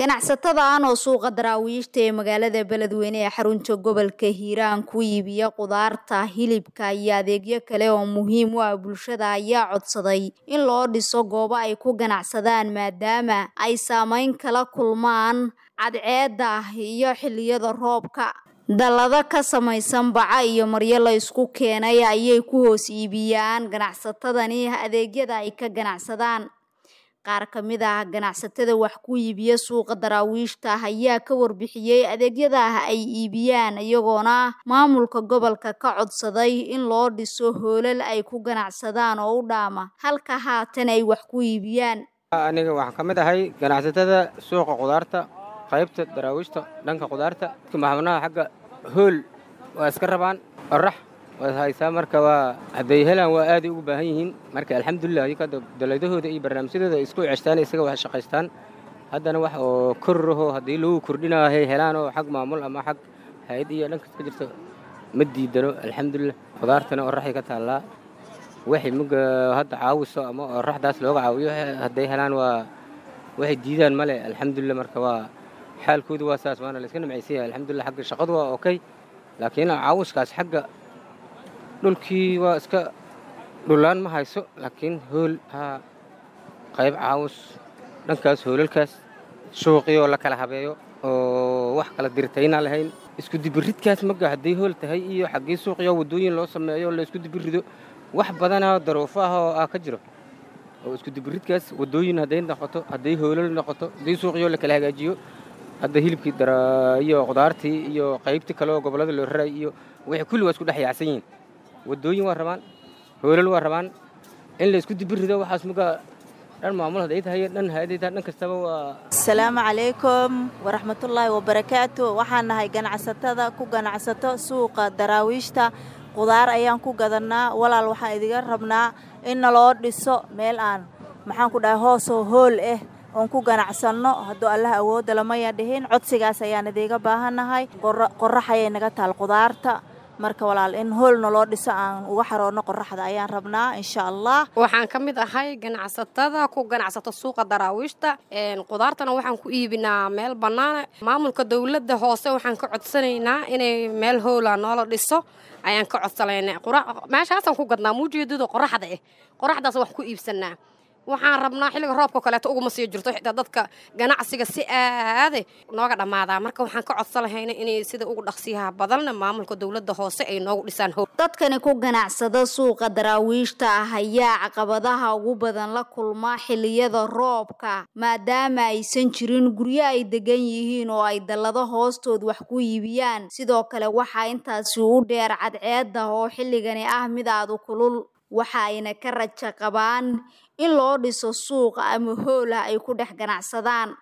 ganacsatadan oo suuqa daraawiishta ee magaalada beledweyne ee xarunta gobolka hiiraan ku iibiya qudaarta hilibka iyo adeegyo kale oo muhiim u ah bulshada ayaa codsaday in loo dhiso goobo ay ku ganacsadaan maadaama ay saameyn kala kulmaan cadceedda iyo xilliyada roobka dallado ka samaysan baca iyo maryo la isku keenay ayay ku hoos iibiyaan ganacsatadani adeegyada ay ka ganacsadaan qaar ka mid ah ganacsatada wax ku iibiya suuqa daraawiishta ayaa ka warbixiyey adeegyada ay iibiyaan iyagoona maamulka gobolka ka codsaday in loo dhiso hoolal ay ku ganacsadaan oo u dhaama halka haatan ay wax ku iibiyaan aniga waxaan ka mid ahay ganacsatada suuqa qudaarta qaybta daraawiishta dhanka qudaarta maxabnaha xagga hool waa iska rabaan qorax waad haysaa marka waa hadday helaan waa aaday ugu baahan yihiin marka alxamdulilah iyaka dalaydahooda iyo barnaamijyadooda isku ceshtaan isaga wax shaqaystaan haddana wax oo korraho haddii lagu kordhinaayo hay helaan oo xag maamul ama xag hay-ad iyo dhankas ka jirto ma diidano alxamdulilah qudaartana oraxay ka taallaa waxay muga hadda caawiso ama oraxdaas looga caawiyo hadday helaan waa waxay diidaan male alxamdulilah marka waa xaalkoodu waa saas waana layska nimcaysan yahay alxamdulilah xagga shaqadu waa okay laakiin caawiskaas xagga dhulkii waa iska dhulaan ma hayso laakiin hool haa qayb caawus dhankaas hoolalkaas suuqii oo la kala habeeyo oo wax kala dirtayna lahayn isku dibiridkaas maga hadday hool tahay iyo xaggii suuqiyo waddooyin loo sameeyo la isku dibirido wax badanaa daruufo ah oo ah ka jiro oo isku dibiridkaas waddooyin hadday noqoto hadday hoolal noqoto haddii suuqiyo la kala hagaajiyo hadda hilibkii iyo qudaartii iyo qaybtii kale oo gobollada loo raray iyo wixii kulli waa isku dhex yaacsan yihiin waddooyin waa rabaan hoolal waa rabaan in la isku dibirido waxaas muga dhan maamul hadday tahay dhan hay-aday tahay dhan kastaba waa asalaamu calaykum waraxmatullaahi wabarakaatu waxaan nahay ganacsatada ku ganacsato suuqa daraawiishta qudaar ayaan ku gadannaa walaal waxaan idiga rabnaa in naloo dhiso meel aan maxaan ku dhahay hoosoo hool ah oon ku ganacsanno hadduu allah awoodda lamaya dhihin codsigaas ayaan idiiga baahannahay qorax ayay naga taal qudaarta marka walaal in hoolna loo dhiso aan uga xaroonno qoraxda ayaan rabnaa insha allah waxaan ka mid ahay ganacsatada ku ganacsato suuqa daraawiishta qudaartana waxaan ku iibinaa meel bannaana maamulka dowladda hoose waxaan ka codsanaynaa inay meel hoola noola dhiso ayaan ka codsanaynaa meeshaasaan ku gadnaa muujeedada qoraxda ah qoraxdaas wax ku iibsanaa waxaan rabnaa xilliga roobka kaleeto uguma sii jirto xitaa dadka ganacsiga si aade nooga dhammaadaa marka waxaan ka codsan lahayna inay sida ugu dhaqsiyaha badanna maamulka dowladda hoose ay noogu dhisaan howl dadkani ku ganacsada suuqa daraawiishta ah ayaa caqabadaha ugu badan la kulma xilliyada roobka maadaama aysan jirin guryo ay degan yihiin oo ay dallado hoostood wax ku iibiyaan sidoo kale waxaa intaasi u dheer cadceedda oo xilligani ah mid aadu kulul waxa ayna ka raja qabaan in loo dhiso suuq ama hool ah ay ku dhex ganacsadaan